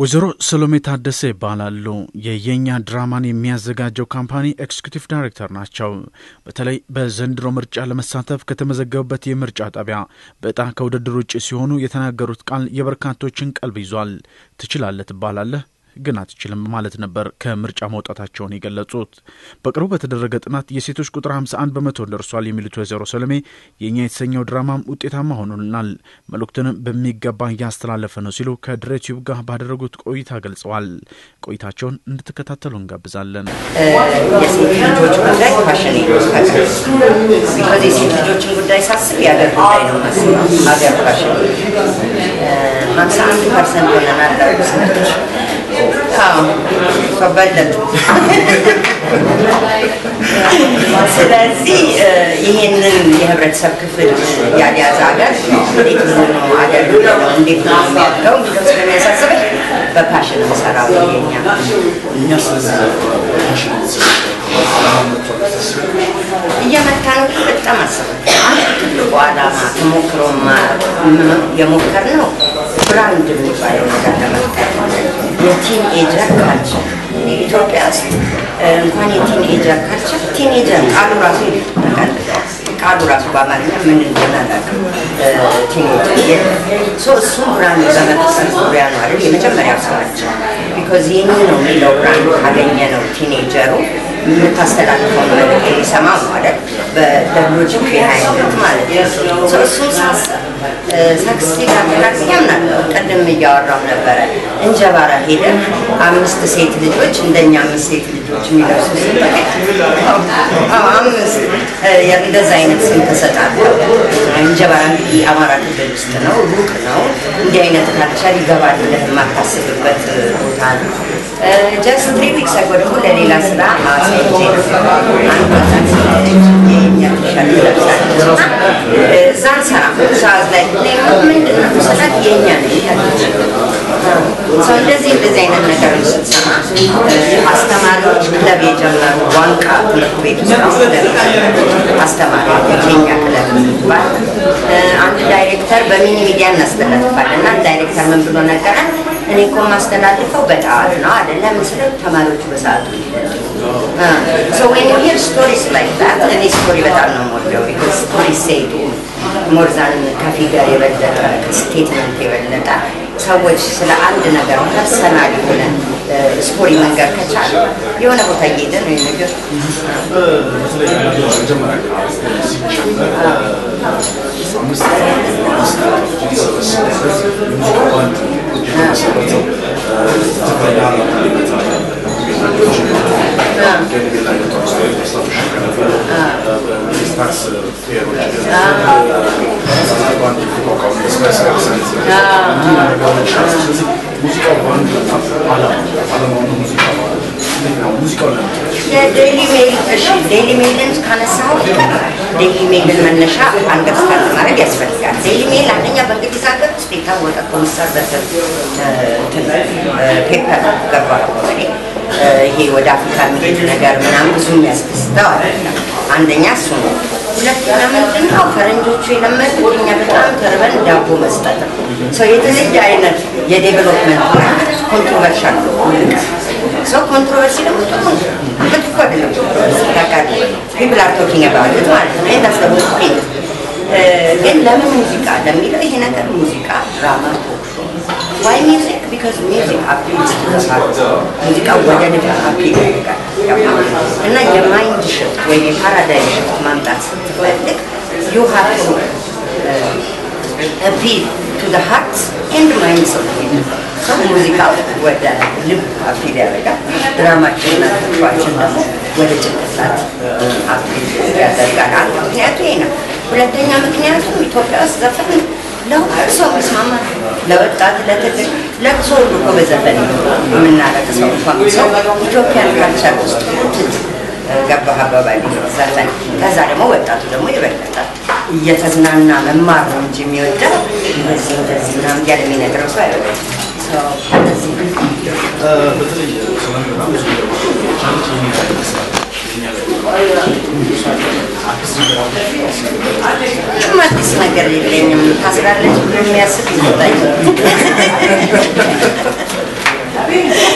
ወይዘሮ ሰሎሜ ታደሰ ይባላሉ። የየኛ ድራማን የሚያዘጋጀው ካምፓኒ ኤክስኪዩቲቭ ዳይሬክተር ናቸው። በተለይ በዘንድሮ ምርጫ ለመሳተፍ ከተመዘገቡበት የምርጫ ጣቢያ በዕጣ ከውድድር ውጭ ሲሆኑ የተናገሩት ቃል የበርካቶችን ቀልብ ይዟል። ትችላለህ ትባላለህ ግን አትችልም ማለት ነበር ከምርጫ መውጣታቸውን የገለጹት። በቅርቡ በተደረገ ጥናት የሴቶች ቁጥር 51 በመቶ ደርሷል የሚሉት ወይዘሮ ሰሎሜ የእኛ የተሰኘው ድራማም ውጤታማ ሆኖልናል፣ መልእክቱንም በሚገባ እያስተላለፈ ነው ሲሉ ከድሬቲዩብ ጋር ባደረጉት ቆይታ ገልጸዋል። ቆይታቸውን እንድትከታተሉ እንጋብዛለን። የሴት ልጆች ጉዳይ ፋሽን ቢኮዝ የሴት ልጆችን ጉዳይ ሳስብ የሀገር ጉዳይ ነው ማስበው። ሀገር ፋሽን ሀምሳ አንድ ፐርሰንት ሆነናል ሰዎች በለጡ። ስለዚህ ይህንን የህብረተሰብ ክፍል ያልያዘ ሀገር እንዴት ነው ሀገር እንዴት ነው የሚያድገው የሚለው ስለሚያሳስበኝ በፓሽን የምሰራው የኛ እየመታ ነው። በጣም አስበ አንድ ትልቁ ዓላማ ተሞክሮ የሞከር ነው ብራንድ የሚባለው ነገር ለመፍጠር የቲን ኤጀር ካልቸር ኢትዮጵያ ውስጥ እንኳን የቲን ኤጀር ካልቸር ቲን ኤጀር ቃሉ ራሱ ተቀልጠዋል። ቃሉ ራሱ በአማርኛ ምን እንደሆነ አላውቅም። ቲን ኤጀር እሱም ብራንድ በመፍጠር ዙሪያ ነው አይደል የመጀመሪያው ስራቸው። ቢኮዝ ይህን ነው የሚለው ብራንድ ካገኘ ነው ቲኔጀሩ የምታስተላልፈው መልዕክት የሚሰማው ነው አይደል በሎጂክ ቢሃይንድ ማለት ነው። እሱን ሳስብ ሳክስቴድ አደራግ ያምናለሁ። ቅድም እያወራው ነበረ እንጀባራ ሄደ አምስት ሴት ልጆች እንደኛ አምስት ሴት ልጆች የሚለብሱ አምስት እንደዛ አይነት ስም ተሰጣለሁ። እንጀባራ እንግዲህ አማራ ክልል ውስጥ ነው፣ ሩቅ ነው። እንዲህ አይነት ካልቸር ይገባል ብለህ የማታስብበት ቦታ ነው። ጀስት ትሪ ዊክስ አጎ ደግሞ ለሌላ ስራ አሳይቼ አንዷ ታክሲ የኛ ቲሸርት ለብሳለች እና እዛ አልሰራም እዛ ላይ ምንድን ነው ስላት የኛ ነው ያለች ሰው እንደዚህ እንደዚህ አይነት ነገር ስትሰማ አስተማሪዎች ክለብ የጀመሩ ዋንቃ ትምህርት ቤት ውስጥ አስተማሪዎች የኛ ክለብ ይባል አንድ ዳይሬክተር በሚኒ ሚዲያ እናስተላልፋለን እና ዳይሬክተር ምን ብሎ ነገረን እኔ እኮ የማስተላልፈው በጠዋት ነው አይደለም ስለ ተማሪዎቹ በሰዓቱ So when you hear stories like that, እኔ ስቶሪ በጣም ነው የምወደው because stories say ሞር ዛን ከፊገር የበለጠ ስቴትመንት የበለጠ ሰዎች ስለ አንድ ነገር ፐርሰናል የሆነ ስቶሪ መንገር ከቻለ የሆነ ቦታ እየሄደ ነው ነገር ዴይሊ ሜል እሺ፣ ዴይሊ ሜልን ካነሳው ዴይሊ ሜልን መነሻ አንደርስታንድ ማድረግ ያስፈልጋል። ዴይሊ ሜል አንደኛ በእንግሊዝ ሀገር ውስጥ የታወቀ ኮንሰርቬቲቭ ፔፐር ገባ ይሄ ወደ አፍሪካ የሚሄድ ነገር ምናምን ብዙ የሚያስደስተው አይደለም። አንደኛ እሱ ነው። ሁለተኛ ምንድን ነው ፈረንጆቹ የለመዱት እኛ በጣም ተርበን ዳቦ መስጠት ነው። ሰው የተለየ አይነት የዴቨሎፕመንት ኮንትሮቨርሻል ነው ሰው ኮንትሮቨርሲ ደግሞ ጥሩ መጥፎ አይደለም። ታውቃለህ ፒፕል አር ቶኪንግ አባውት ኢት ማለት ነው። ይሄን ታስተውል ግን ለምን ሙዚቃ ለሚለው ይሄ ነገር ሙዚቃ ድራማ ዋይ ሚውዚክ ቢካዝ ሚውዚክ አፒልስ ቱ ዘ ሃርት ሙዚቃ ወደ ልብ አፒል ያደርጋል እና የማይንድ ሽፍት ወይም የፓራዳይም ሽፍት ማምጣት ስትፈልግ ዩ ሃቭ ቱ አፒል ቱ ዘ ሃርት ኤንድ ማይንድስ ኦፍ ሰው ሙዚቃው ወደ ልብ አፒል ያደርጋል። ድራማችንና ተጫዋችን ደግሞ ወደ ጭንቅላት አፒል ያደርጋል። አንዱ ምክንያቱ ይሄ ነው። ሁለተኛ ምክንያቱ ኢትዮጵያ ውስጥ ዘፈን ለሁሉ ሰው የሚስማማ ለወጣት፣ ለትልቅ፣ ለቅሶ ሁሉ እኮ በዘፈን የምናለቅሰው እንኳን ሰው ኢትዮጵያን ካልቸር ውስጥ ገባህ አባባል ዘፈን። ከዛ ደግሞ ወጣቱ ደግሞ የበለጠ እየተዝናና መማር ነው እንጂ የሚወደው እንደዚህ እንደዚህ ምናምን እያለ የሚነግረው ሰው አይወደም። በተለይ ሰላም በጣም ብዙ ምንም አዲስ ነገር የለኝም። ታስራለች ብሎ የሚያስብ ይዘጣኝ ነው።